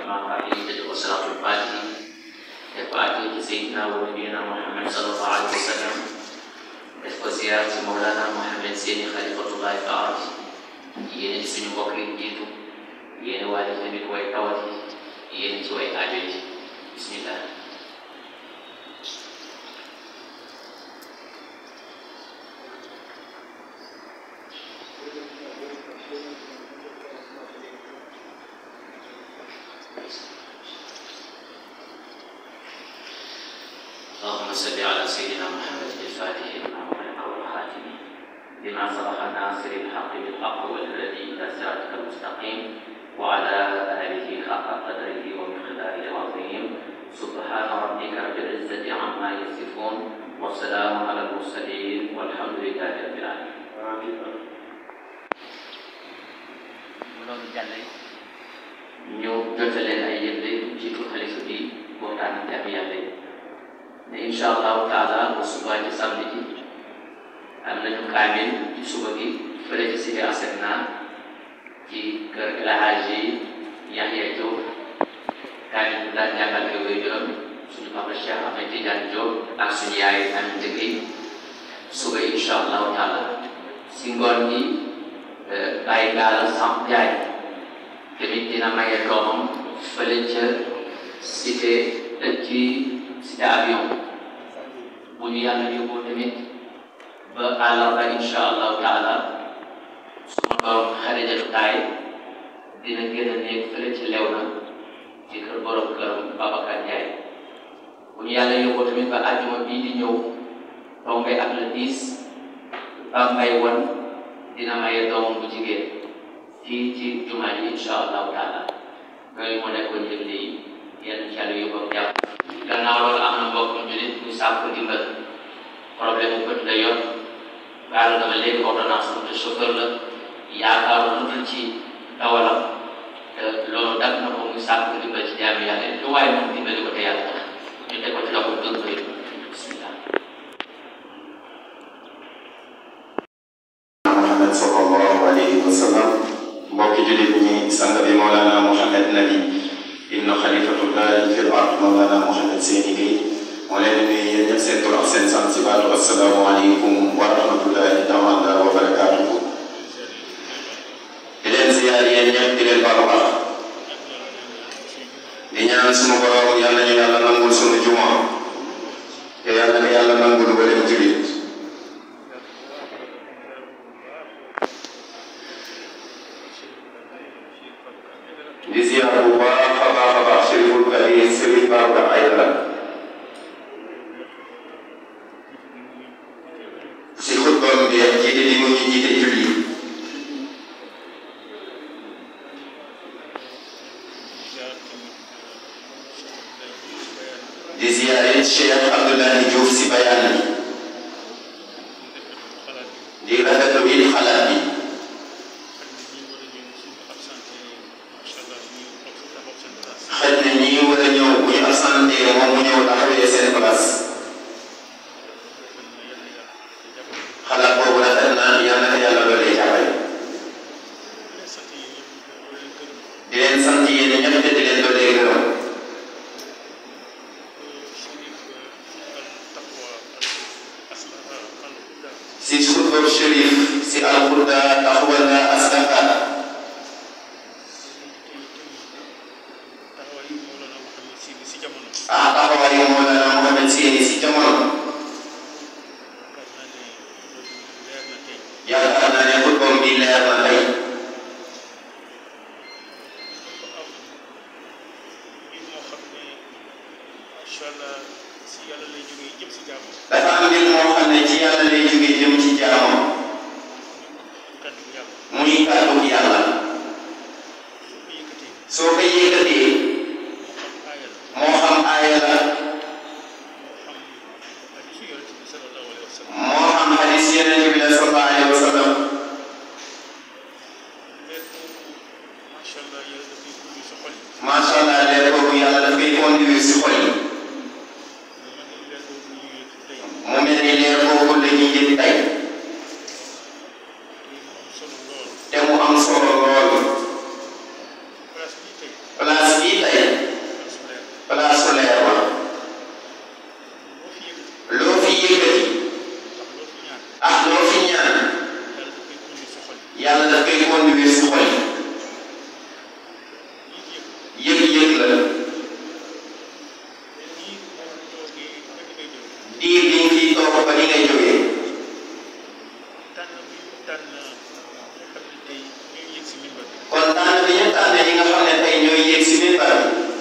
الرحمن الرحيم تدعو صلاة الفاتحة يفاتي سيدنا ونبينا محمد صلى الله عليه وسلم وزيارة مولانا محمد سيدي خليفة الله تعالى yéen ci suñu mbokk yi jiitu yéen waaye tamit way tawat yi yéen ci way aajo yi bismillah اللهم صل على سيدنا محمد الفاتح لما أغلق والخاتم لما سبق الناصر الحق بالحق والذي إلى صراطك المستقيم وعلى آله حق قدره ومقداره العظيم سبحان ربك رب العزة عما يصفون والسلام على المرسلين والحمد لله رب العالمين. loolu jàllee ñu jotaleen ay yëgle jiitu xalifa bi waxtaan jàmm yàlla yi ne incha allahu taala bu subaa ci samedi ji am nañu kaamil ci suba gi fële ci cité Asegna ci kër El Hadji Yahya Diop kaamil bu daan jàngal ay wéy juróom suñu papa Cheikh Ahmed Tidiane Diop ak suñu yaay Aminata Gueye suba incha allahu taala si ngoon gi bàyyi gaala Samb Jaay tamit dina maye doomam fële ca cité ci cité avion bu ñu yàlla yóbboo tamit ba àllarba incha allahu taala suma borom xarijatu taay dina gën a nekk fële ci lew na ci kër borom këram Babacar Ndiaye bu ñu yàlla yóbboo tamit ba àjjuma bii di ñëw tombe ak le 10 ba mbay wan dina maye doomam bu jigéen fii ci jumaa ji incha allahu taala yooyu moo nekkoon yëgle yi yéen ci yàlla yóbboo jàpp gannaaw loolu am na mbokk julit bu sàkku dimbal problème bu bët la yor baal dama léegi ordonnance bu te chauffeur la yaakaaru lu dul ci dawalam te loolu dagg na ko muy sàkku dimbal ci jaami yàlla lu waaye moom dimbali ko te yàlla tax ñu teg ko ci loxo dëgg bëri bismillah Muhammad sallallahu alayhi wa sallam mbokki julit ñi sang bi Mawlana Mouhamed Nabi ibnu xalifatullahi fil ard Mawlana Mouhamed Seyni Gueye moo leen di nuyu yéen ñëpp seen tur ak seen sant si baatu assalaamu aleykum wa rahmatullahi taala wa barakaatuhu di leen ziyaar yéen ñëpp di leen baalu baax di ñaan sunu borom yal nañu yàlla nangul sunu juma te yal na yàlla nangul wala julit di ziyaar bu baax a baax a baax Chériful Kadir Chérif Babacar Aïdara si xutbam bi jiite li mu ñu jiite julli di ziyaare Cheikh Abdoulaye Diouf si bayaan bi di rafetlu it xalaat bi xëy na ñi war a ñëw bu ñu absenté moom mu ñëw taxawee seen place xalaat boobu rafet na yal na ko yàlla doole jàppale di leen sant yéen ñëpp te di leen doole gërëm si suufam Chérif si alxurda taxawala aslaha ah taxawaayu Mawlana Mouhamed Seyni si jamono yaakaar naa ne xutbam bi leer na tey dafa am mbir moo xam ne ci yàlla lay jógee jëm ci jaamam muy kàddu yàlla soo ko yëkkatee moo xam aaya la moo xam hadis yeneen bi la sallallahu alayhi wa sallam macha allah leer boobu yàlla daf koy conduire si xol yi mu mel ni leer boobu la ñuy jël tey te mu am solo lool place bii tey place su leer ba loo fi yëkkati ah loo fi ñaan yàlla daf koy conduire si xol yi yëg-yëg la diir bi nga fiy toog ba ni ngay jógee kon tànn bi ñu tànn ñi nga xam ne tey ñooy yéeg si minbar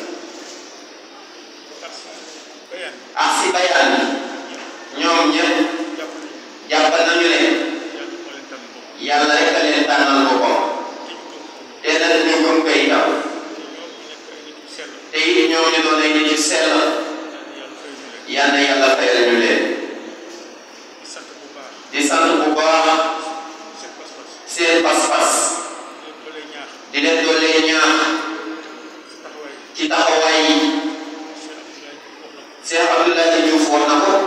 bi ak si bayaan bi ñoom ñëpp jàpp nañu ne yàlla rek a leen tànnal boppam te nag ñu gëm koy taw te it ñoom ñu doon ay nit yu sell yal na yàlla fayal ñu leen di sant bu baax seen pas-pas di leen doolee ñaax ci taxawaay yi Cheikh Abdoulaye Diouf wax na ko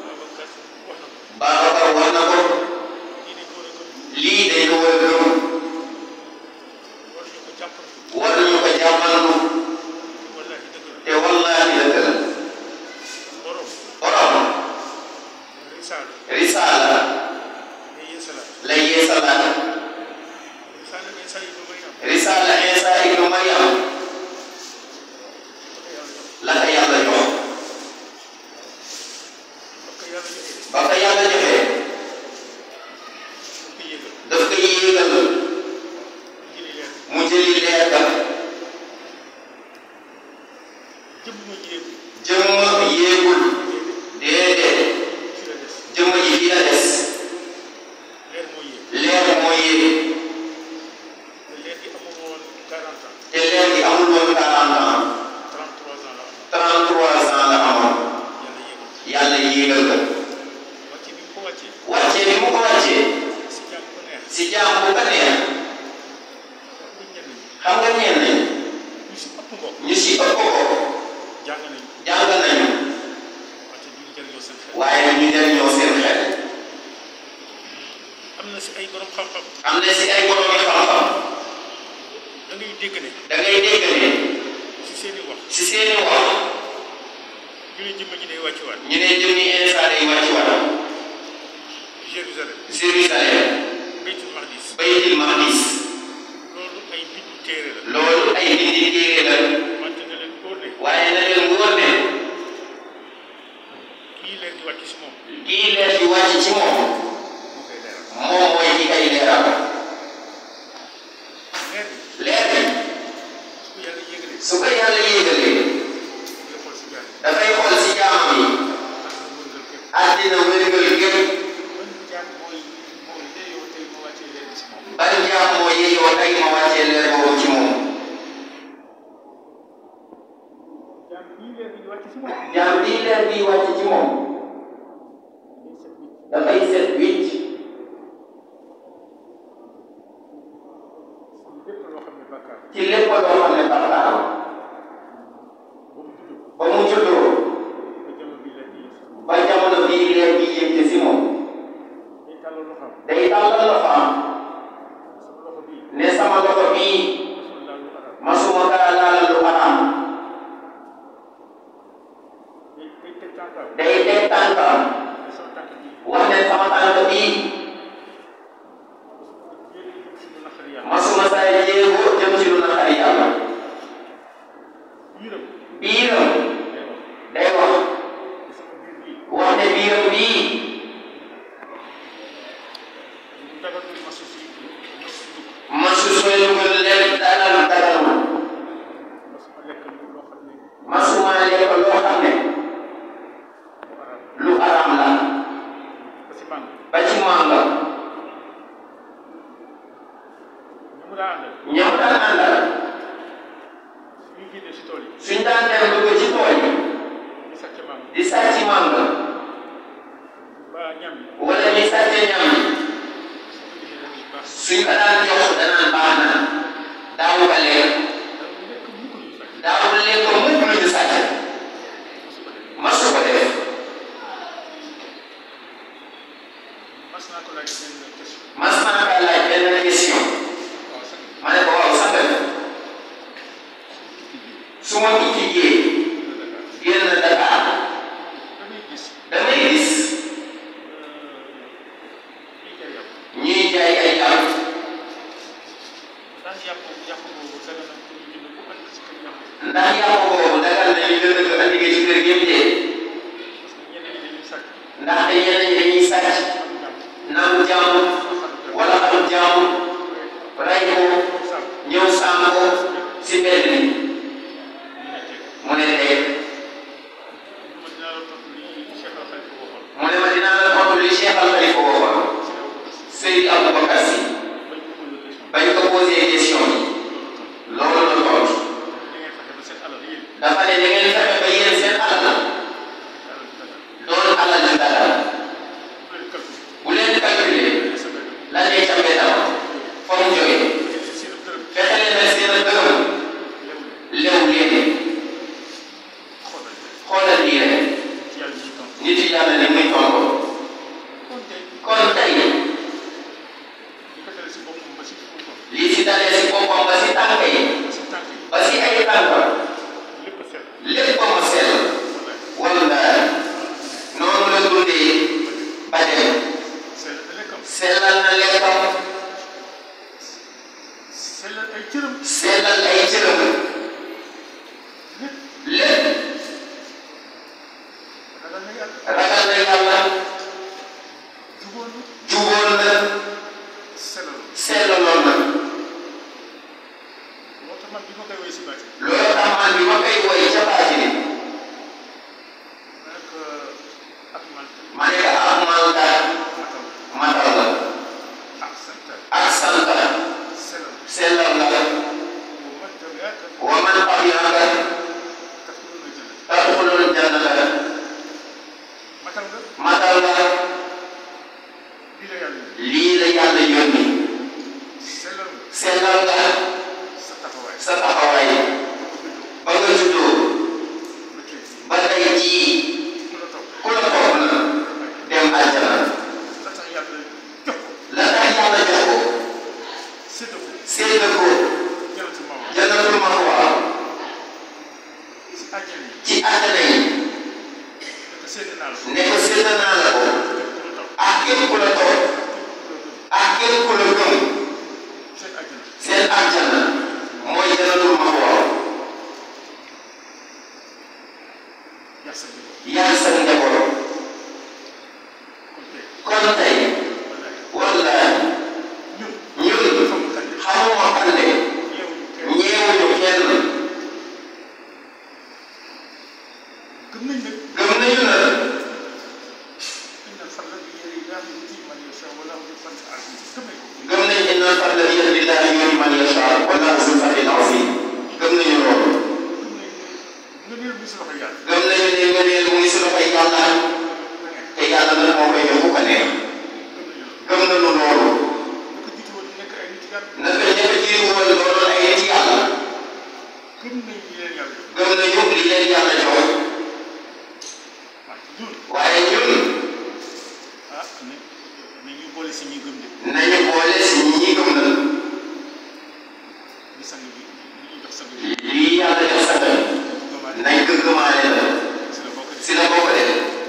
Babacar wax na ko lii dañ ko war a gëm war nañu ko jàmmallu te wallaahi dëgg la borom risaala lay yeesalaat risaala Isa ibnu Maryam la ko yàlla jox ba ko yàlla joxee daf ko yéegal mu jëli leer ga jëmm yéegul déedéet jëmm ji fii la des leer moo yéeg te leer gi amul woon 40 ans 33 ans la amoon yàlla yéegal ko wàccee bi mu ko wàccee si jaam bu ko neex xam nga ñenn ñi ñu si ëpp ko jàng nañu waaye ñu jëriñoo seen xel am na si ay borom xam-xam am na si ay borom yi xam-xam da ngay dégg ne da ngay dégg ne si seen i wax si seeni wax ñu ne jëmm ji day wàccuwaat ñu ne jëmmi Iisaa day wàcc waat Jérusalem Jérusalem Baytul Maqdis baytil maqdis loolu ay bindu téere la loolu ay bindi téere la wante na leen óor ne waaye na leen wóor ne kii leen di wàcc si moom kii leer di wàcc ci moom moo koy leeral moom mooy ki kay leeral leer bi leer bi su ko yàlla yégalee su ko yàlla yéegalee nga xool si jaam dafay xool si jaamam yi ak na wërngal képp àddina wérgal gépp ban jaam mooy moo yeeyoo tey ma wàccee leen si moom ban jaam moo yeyoo tey ma wàccee leer boobu ci moom jaam bii leer bi di wàcc si moom jaam bii leer bii wàcc ci moom day set dafay set wicc wicc lépp loo xam ne bàkkaar ci lépp loo xam ne bàkkaar la ba mu judd ba mu juddoo ba jamono bi la di ba jamono bii leer bi yëg ci si moom day tàllal loxoom day tàllal loxoom sama loxo bii ne sama loxo bii mosul laal lu arab masuma kaa laalal lu araam day day teg tànkam day teg tànkam ne sama tànk bii wax ne sama tànk bii yéen a si lu naqari yàlla masuma saa jéego jëm ci lu naqari yàlla biiram biiram day wax day wax ne sama biir bii wax ne biiram bii lu dagal lu masu si masu si dugg masu sooy dugal leen dagal dagalul masuma lekk lu loo xam ne masuma lekk loo xam ne lu arab lu araam la ba si màng ba ci mànga ñu mu daa àndal ñëpp daan àndal suñu génnee si tool yi suñ daan dem dugg ci tool yi ñu sàcc màng di sàcc mànga ba ñam yi wala di sàcc ñam yi su ko defee rek baax suñ ko daan jox danaan baax na daawu ko lekk daal lekk mukk lu sàcc daawul lekk mukk lu ñu sàcc su ko defee masu ko def mas naa ko laaj benn question mas naa ko laaj benn question waaw sax ma ne ko waaw sant bi su ma tukki jee génn Dakar damay gis damay gis lii day yàpp ñuy jaay ay yàpp ndax yàpp yàpp boobu dana na pour ñu jënd ko andi ci kër yàpp ndax yàpp boobu dagal nañu jënd ko andi ko ci kër gi yëpp de parce que ñeneen ñi dañuy sàcc ndax ñeneen ñi dañuy sàcc am jàmm nangu jàmm wala am jàmm rey ko sàmm ñëw sàmm ko si mbedd mi ñu ne teg mu ne teg ma dinaa la tontu li Cheikh Al Khalifa waxoon mu ne ma dinaa la tontu li Cheikh Al Khalifa waxoon ci la ko Seydi Aboubacar gis Sy bañ ko posé question bañ ko posé question yi loolu la tontu da ngeen fexe ba seen alal yéen dafa ne da ngeen fexe ba yéen seen alal alal bi dana doon alal ju dagal bu leen calculé bu leen calculer sa benn la lay ca mbeddam fa mu jógee seen dërëm fexe leen ba seen dërëm lew lew leen xoolal xoolal lii rek ci yàlla ñuy tontu nit yàlla ni muy tontu kon tey kon tey li ko tele si boppam ba si fu mu toll lii si dalee si boppam ba si tànk yi ba si tànk yi ba si ay tànk lépp set lépp ba mu sell wallaay wala noonu la dundee ba dem sell lekkam sellal na lekkam sellal ay cëram sellal ay cëram lépp lépp ragal na yàlla ragal na yàlla jugoon na juboon na sellal sellaloon na moo tax man bi ma koy woy si bàcc loolu tax man bi ma koy woy ca baati bi ma nekk ak man ma ne ko ak mandat matal matal la ak santal ak sant la sellal sellal la bu man tabiaka wa man tabiaka tafkuluna jënd tadxulul jannata matal nga matal la lii la yàlla yi lii la yàlla yónni sellal nga sellal nga sa taxawaay sa taxawaay ba nga ba nga juddoo juddoo ba tey jii ba tey jii ku la topp ku la topp na dem aljana la tax yàlla jox ko la tax yàlla jox ko sédd ko sédd ko janatu mawa jannatul maxwa si àjjana yi ci àjjana yi ne ko sédd naa la ko ne ko sédd naa la ko ku la topp ak képp ku la topp ak képp ku la gëm seen àjjana seen àjjana mooy jannatul maxwa yàq sa njaboot yar sa njaboot kon tey kon tey wallaay wallaahi ñun ñun xamul kan xamuma kan de yeewuñu kenn ñeewuñu kenn gëm nañ nag gëm nañu na inna fadla bi yadillahi yu'tiihi man yashaa wallahu dul fadli aziim gëm nañ ko gëm nañ inna fadla bi yadillahi yu'tiihi man yashaa wallahu zul fadlil aziim gëm nañu loolu gëm nañ ne nga neel bi si loxo yàlla gëm nañu ne ngëneel mu ngi si loxoy yàlla nga nekk te yàlla nag moo koy jox ku ko neex gëm nañu loolu gëm nañu loolu nga ko jiitu woon nekk ay nit yàlla naka ñëpp jiitu woon loolu ay nit yàlla gëm nañ li leen yàlla jox gëm nañu li leen yàlla jox waaye ñun waaye ñun ah ni ni ñu boole si ñuy gëm de nañu boole si ñi gëm na li sang bi li ñu jox sang bi lii yàlla jox sa gëm gëmaat nañ ko gëmaale la si la bokk si la bokk de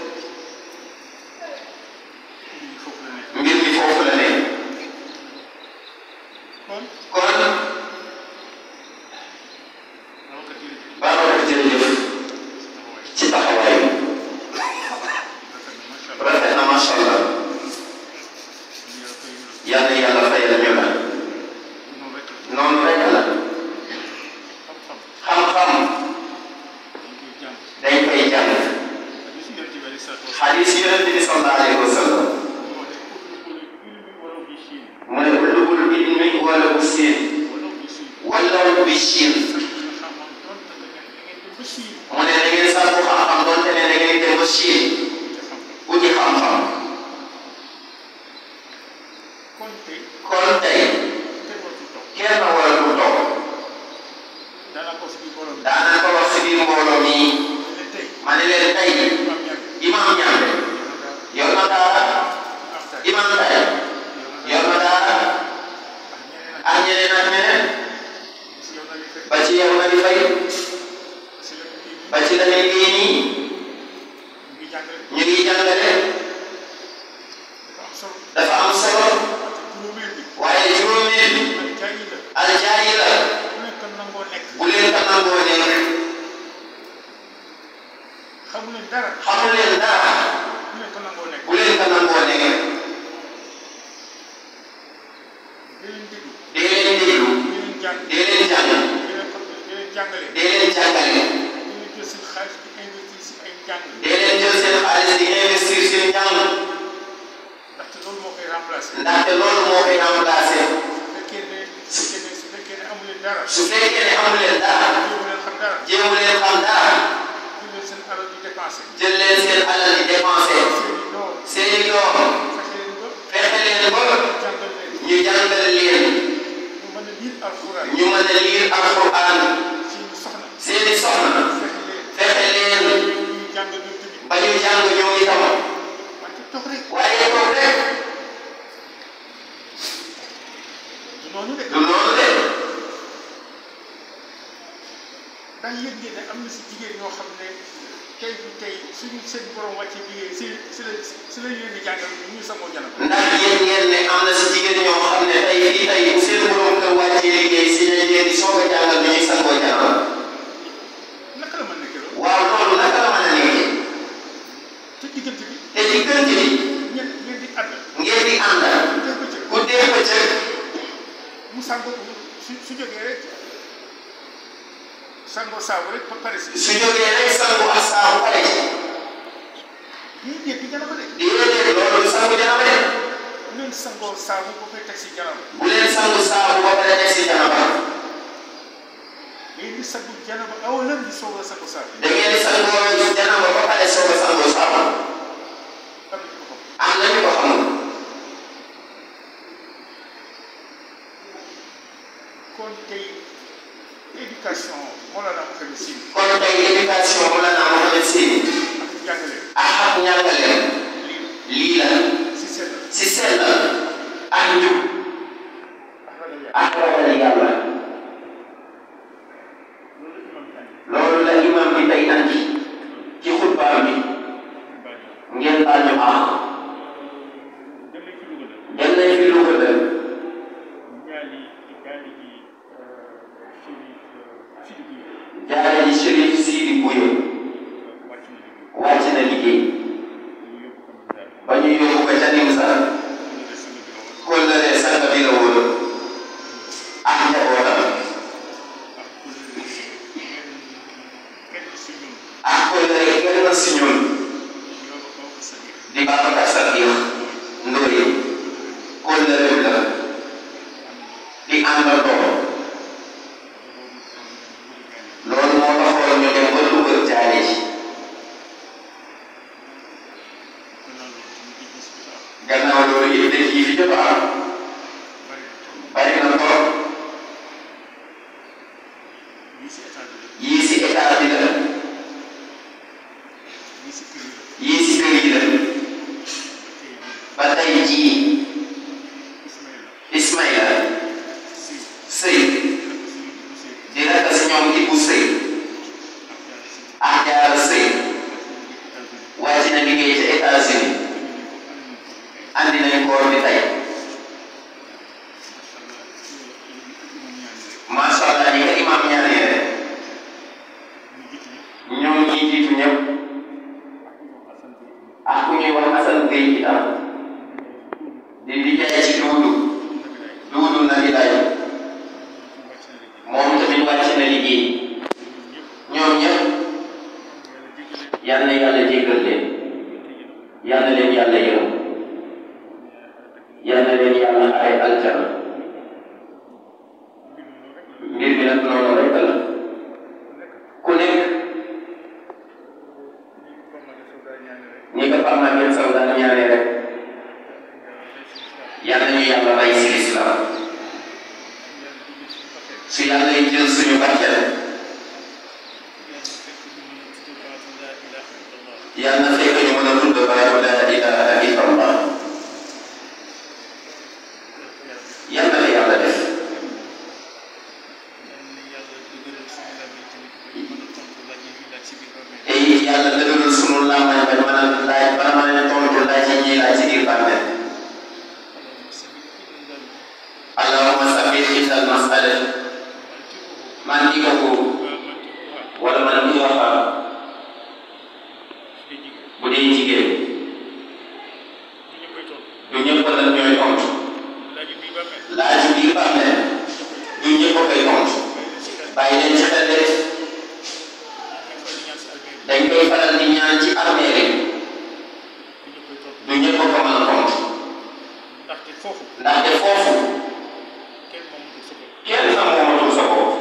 de ñu foofu la nekk mbir mi foofu la ne kon kon rawkat yi Babacar jërëjëf si taxawaay ci taxawaay bi rafet na macha allah rafet na macha allah ñu yàlla koy yëngu yàlla yàlla fayal ñu la noonu rek la noonu rek la xam-xam xam-xam dañ koy jàng dañ koy jàng ak li si yonent bi alayhi salaatu wa xadis yonent bi sallallahu alayhi wa sallam salaam moo ne utlubul ilmi walaw bi Chine mu ne ulubul ilmi wala bu siin walaw bi Chine wala bi siin nga xam-xam donte da ngeen da ngeen dem ba Chine mu ne da ngeen sàkku xam-xam doonte ne da ngeen dem ba siin te xam-xam uti xam-xam kon tey kon tey kenn waratu toog kenn waratul toog daanaka ko si biir borom bi daanaka wax si biir mbooloo mi ne tey ma ne leen tey imam ñaan imam ñaande yor na daara imam tay imam tay yor na daara ak ñeneen ak ak ñeneen ak ñeneen si yow na li fekk ba ci yow na di fay Lamine Gueye nii ñu ngi jàngale ñu ngi jàngale dafa am solo dafa am solo parce que juróomeel bi waaye juróomeel bi ak jaay yi la aljaayi la ku nekk nangoo nekk bu leen ko nangoo nekk xamu leen dara xamu leen dara ku nekk nangoo nekk bu leen ko nangoo nekk di leen déglu dee leen déglu di leen jàng dee leen jàng di leen xam di leen jàngale dee leen jàngale di leen jël seen xaalis di investir si ay njàng dee leen jël seen xaalis di investir seen njàng ndaxte loolu moo koy remplacer ndaxte loolu moo koy remplacer su fekkee ne su fekkee ne su fekkee ne amu leen dara su fekkee ne amu leen dara jéemu leen xam dara jéemu leen xam dara jël leen seen alal di dépenser jël leen seen alal di dépenser seen i doom seeni doom fexe leen ba fexe leen ba jàngal leen ñu jàngal leen ñu mën a lire alxuraan ñu mën a liir alquran seen soxna seeni soxna fexe leen fexe leen ñuy jàng ñoom tamit ba ñu jàng ñoom itam wante toog rek waaye toog rek du noonu de du noonu de ndax yëg ngeen ne am na si jigéen ñoo xam ne tey bi tey suñu seen borom wàccee liggéey si si la si la leen di jàngal ñu ñuy sangoo janam ndax yéen ngeen ne am na si jigéen ñoo xam ne tey fii tey bu seen borom kër wàccee liggéey si lañ leen di soog a jàngal nu ñuy sangoo janaba naka la mën nekk loolu waaw loolu naka la mën a nekkee te diggante bi te ci kër gi ñen ñen di ànd ngeen di ànd te bëccëg guddee bëccëg mu sangoo su su jógee rek sangoo saabu rek ba pare si su jógee rek sangu ak saabu pare ci ñii dégg janaba de déedéet loolu du sangu janaba de bu leen sangoo saabu ba koy teg si janaba bu leen sangu saabu ba pare teg si janaba léegi di sangu janaba aw lan di soog a sangu saabu da ngeen di sangoo janaba ba pare soog a sangoo saabu am na ko xam am na ñu ko xamul kon tey éducation moo la daan xam si kon tey éducation mu la naa Mohamed Sy ak njàngale ak ak njàngaleem lii lii la si seen si sell ak njub ak ragal yàlla ak ragal yàlla loolu imam bi andi loolu la imam bi tey andi ci xutbaam bi bàyyi ngeen baal ñu àq dem nañ fi Louga la dem nañ fi Louga la ñaali ñaali ji Chérif Sidi Bouye jaare ji Chérif Sidi Bouye wàcc na liggéey wàcc na liggéey ñu yóbbu ko mu daal ba ñu yóbbu ko ca Nimsa ñu des sama bi la woon kóllëre sang bi la woon ak njabootam ak kenn si ñun ak kóllëre kenn si ñun ñoo ko bokk sa biir di Babacar Sadikh Ndoye kóllëre la di àndandoo loolu moo taxoon ñu dem ba Louga jaare ji gannaaw loolu yëpp dañ yi fi jot a am bari na trop yii si état bi la yii si kër yi la ba tey jii Ismaïla sëy di rakk si ñoom Ibu sëy ak jaar sëy wàcc na liggéey ca États-Unis andi nañ koor bi tey macha allah ñi nga imam ñaanee rek ñoom ñi jiitu ñëpp ak ku ñuy wax Assane Gueye itam di di jaay ci duudu duudu na di lay moom tamit wàcc na liggéey ñoom ñëpp yal na yàlla jéggal leen yal na leen yàlla yërëm yal na leen yàlla ay aljana mbir mi nag noonu rek la ku nekk ñi ko Pape Maguette Sow daan ñaanee rek yal nañu yàlla rey si lislaam su yàlla yi jël suñu barkeel yal na fekk ñu mën a tudd baatu laa ilaha illa allah yal na la yàlla def làmmañ ba mën a laaj bala ma leen tontu laaj yi ñuy laaj ci biir bàmmeel allahumma sabbit indal mas'ala man di ko wala man di wax bu dee jigéen du ñëpp la ñooy tontu laaj biir bàmmeel du ñëpp a koy tontu bàyyi leen ci xel de dañ koy faral di ñaan ci armée yi du ñëpp a ko mën a tontu ndaxte foofu ndaxte foofu kenn moomatul sa bopp kenn na moomatul sa bopp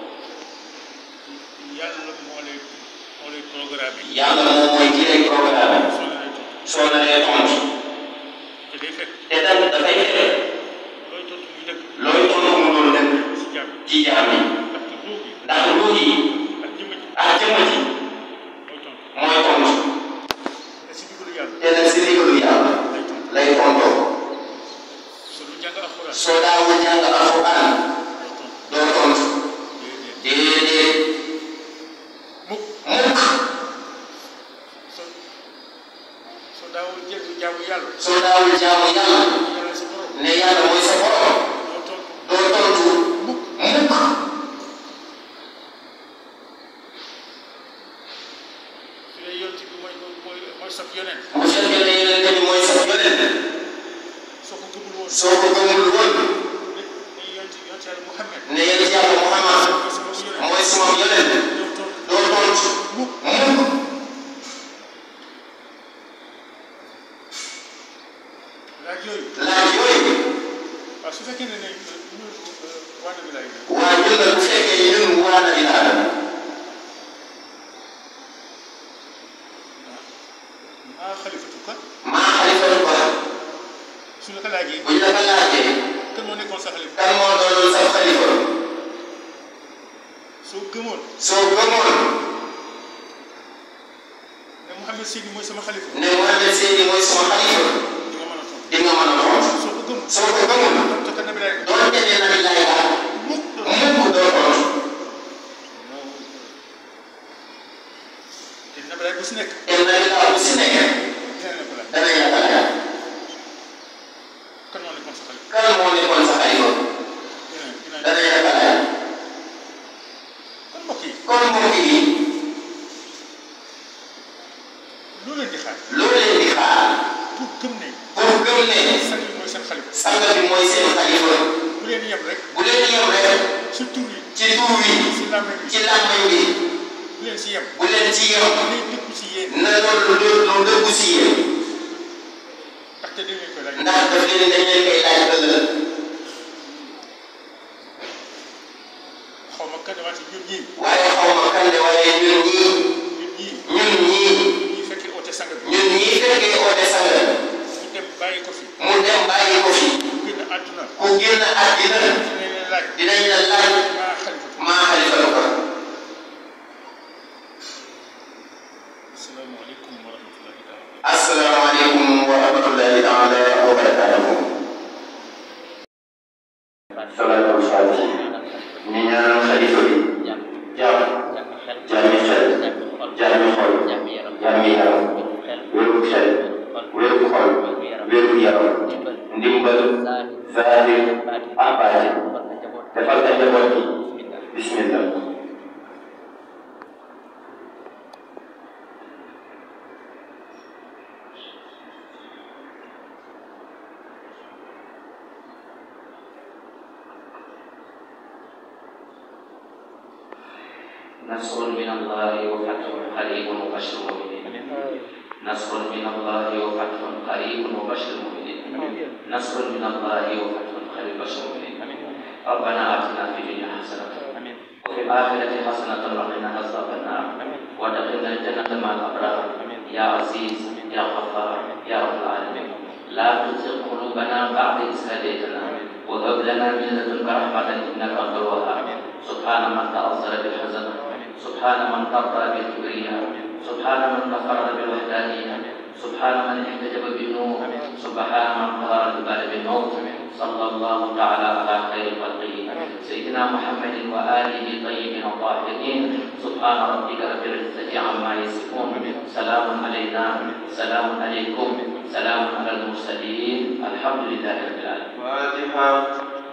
yàlla moo lay moo lay programme yi yàlla moom mooy ki lay programme soo lay toog soo naree tontu te day fekk te tam dafay fekk looy tontu muy dëgg looy tontu mu doon dëgg si jàmm ci jaam yi ndaxte ruux yi ndax ruux yi ak jëmm ji ak jëmm ji mooy tontu mooy tontu te si digalu yàlla te nag si ndigalu yàlla lay tontu lay tontoo soo lu jàng alxuraan soo daawul jàng alxuraan doo tontu doo tontu déedéet déedéet mukk mukk soo soo daawul jël jaamu yàlla soo daawul jaamu yàlla yàlla sa borom ne yàlla mooy sa borom doo tontu doo tontu mukk mukk su dee yonent bi mooy mooy mooy sab yonent bu fekkee ne yonente bi mooy sa yonent soo ko gëmul woon soo ko gëmul woon ne ne yonent yonent yàlla Muhammad ne yonent yàlla Muhammad mooy sama yonent mooy sama yonent doo tontu doo tontu mukk mukk laaj yooyu laaj yooyu waaw su fekkee ne ne ñun waa Nabi laay waa ñun nag bu fekkee ñun waa na dinaa maa xalifatu ka maa xalifatu ba su la ko laajee buñ la ko laajee kan moo nekkoon sa xalifa kan moo doonoon sa xalifa soo gëmoon soo gëmoon ne Mouhamed Seydi mooy sama xalifa ne Mohamed Seydi mooy sama xalifa di nga mën a tontu di nga mën a tontu soo ko gëmul soo ko gëmul te ka Nabi laay doonte ne nabi laay laaj mukk mukk doo tontu te Nabi laay bu si nekk te nabi laa bu si nekk dina la ko laaj danañ la ko laaj kan moo nekkoon sa xalifa kan moo nekkoon sa xalifa dina dina danañ la ko laaj kon mbokk yi kon mbokk yi lu leen di xaar loo leen di xaar pour gëm ne pour gëm ne sang yi mooy seen xalifa sang bi mooy seen xalifa bu leen yem rek bu leen yem rek si tur yi ci tur wi si làmmiñ bi ci làmmiñ bi bu leen si yem bu leen ci yem lay dëkku si yéen na loolu lu lu dëggu si yéen ndaxte dañ leen koy laaj ndax daf leen dañ leen koy laaj ëllëg xaw ma kan wante ñun ñii waaye xaw ma kan de waaye ñun ñii ñun ñii ñun ñii ñi fekkee oote sang bi ñun ñii fekkee oote sang mu dem bàyyi ko fi mu dem bàyyi ko fi mu génn àdduna ku génn àddina dinañ leen laaj dinañ la laaj maa xalifa maa xalifatu ko asalaamaaleykum wa rahmatullahi taala asalaamaaleykum wa rahmatullahi taala wa barakatuhu salaatul faatihi ñu ñaanal xalifa bi jàmm jàmmi xel jàmmi xol jàmmi yaram wéru xel wéru xol wéru yaram ndimbal zahir ak baatin defal ka njaboot gi bismillah نصر من الله وفتح قريب وبشر المؤمنين نصر من الله وفتح قريب وبشر المؤمنين نصر من الله وفتح قريب وبشر المؤمنين ربنا آتنا في الدنيا حسنة وفي الآخرة حسنة وقنا عذاب النار وادخلنا الجنة مع الأبرار يا عزيز يا غفار يا رب العالمين لا تزغ قلوبنا بعد إذ هديتنا وهب لنا من لدنك رحمة إنك أنت الوهاب سبحان من تأثر بالحزن سبحان من ترضى بالكبرياء سبحان من تفرد بالوحدانية سبحان من احتجب بالنور سبحان من قهر الجبال بالموت صلى الله تعالى على خير خلقه سيدنا محمد وآله الطيبين الطاهرين سبحان ربك رب العزة عما يصفون سلام علينا سلام عليكم سلام على المرسلين الحمد لله رب العالمين فاتحة